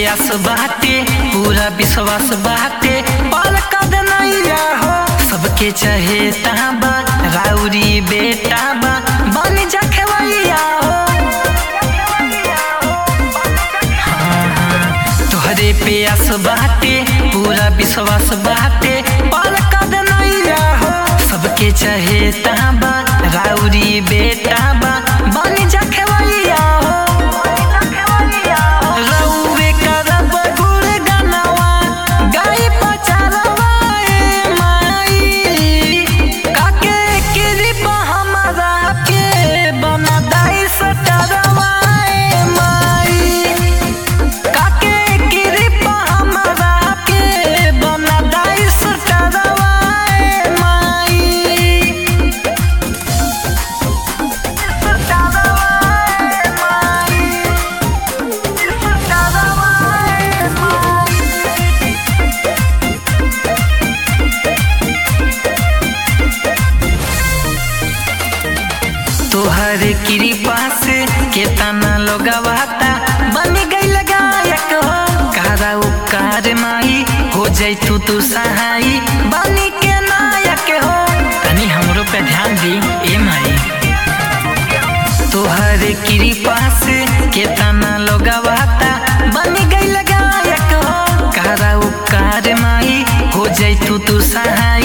आस बाटे पूरा विश्वास बाटे पाल कद नैया हो सबके चाहे ताबा राउरी बेटा बा बन जा खेवैया हो हाँ, हाँ, तोहरे पे आस बाटे पूरा विश्वास बाटे पाल कद नैया हो सबके चाहे ताबा राउरी बेटा बा बन जा खेवैया हो रउवे करब गुणगनवा, गाई पचरवा ए माई। काके कृपा हमरा के बना दाई सटरवा ए माई। काके कृपा हमरा के बना दाई सटरवा ए माई। सटरवा ए माई। तोहर कृपा से केतना लोगवाता बन गई गायक हो कारा उपकार माई हो जैतू तू सहाई बनी के नायक हो तनी हमरो पे ध्यान दी ए माई तोहर कृपा से केतना लोगवाता बन गई गायक हो कारा उपकार माई हो जैतू तू सहाय